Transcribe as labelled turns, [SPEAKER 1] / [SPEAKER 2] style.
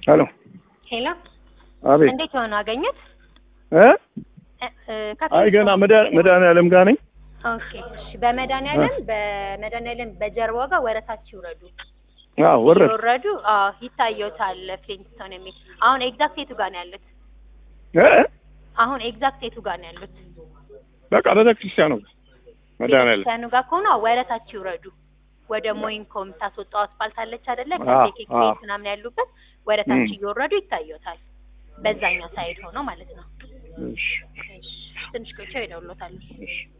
[SPEAKER 1] ሄሎ
[SPEAKER 2] ሄሎ፣
[SPEAKER 1] አቤት
[SPEAKER 2] እንዴት ሆነ አገኘት?
[SPEAKER 1] እ
[SPEAKER 2] እ፣ ከፊት
[SPEAKER 1] አይ ገና መድኃኒ- መድኃኒዓለም ጋር ነኝ
[SPEAKER 2] ኦኬ፣ እሺ። በመድኃኒዓለም በመድኃኒዓለም በጀርባው ጋር ወረታች ይውረዱ።
[SPEAKER 1] አዎ ወረድ
[SPEAKER 2] ይወረዱ። አዎ ይታየውታል። ፍሊንትስቶን የሚል አሁን ኤግዛክት የቱ ጋር ነው ያሉት?
[SPEAKER 1] እ
[SPEAKER 2] አሁን ኤግዛክት የቱ ጋር ነው ያሉት?
[SPEAKER 1] በቃ ቤተክርስቲያኑ ጋር መድኃኒዓለም
[SPEAKER 2] ቤተክርስቲያኑ ጋር ከሆነ አዎ፣ ወረታች ይውረዱ። ወደ ሞይንኮ የምታስወጣው አስፋልት አለች አይደለ?
[SPEAKER 1] አዎ፣
[SPEAKER 2] ከኬክ
[SPEAKER 1] አዎ።
[SPEAKER 2] ቤት ምናምን ያሉበት ወረታች
[SPEAKER 1] እም።
[SPEAKER 2] እየወረዱ ይታየውታል። በዛኛው ሳይድ ሆኖ ማለት ነው።
[SPEAKER 1] እሺ
[SPEAKER 2] እሺ፣ ትንሽ ቆይቼ እደውልልዎታለሁ።
[SPEAKER 1] እሺ